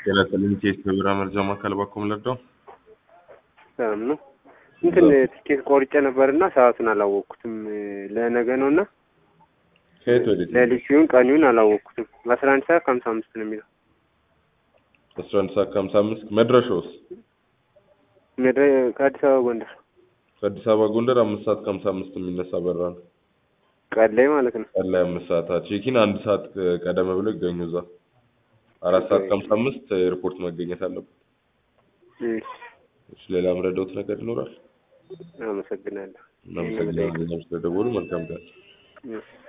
ጤና ይስጥልኝ ኬስ በቢራ መርጃ ማዕከል ባኮም ለዳው ሰላም ነው። እንትን ትኬት ቆርጬ ነበርና ሰዓቱን አላወቅኩትም። ለነገ ነው እና ከየት ወዴት ለሊት ሲሆን ቀኑን አላወቅኩትም። አስራ አንድ ሰዓት ከሀምሳ አምስት ነው የሚለው አስራ አንድ ሰዓት ከሀምሳ አምስት መድረሻውስ መድረ ከአዲስ አበባ ጎንደር ከአዲስ አበባ ጎንደር አምስት ሰዓት ከሀምሳ አምስት የሚነሳ በራ ነው ቀን ላይ ማለት ነው። ቀን ላይ አምስት ሰዓት ቼኪን አንድ ሰዓት ቀደም ብሎ ይገኙ እዛ አራት ሰዓት ከሀምሳ አምስት ኤርፖርት መገኘት አለበት እሺ፣ እሺ ሌላ ምረዳውት ነገር ይኖራል አመሰግናለሁ። እናመሰግናለን ስለደወሉ መልካም ቀን እሺ።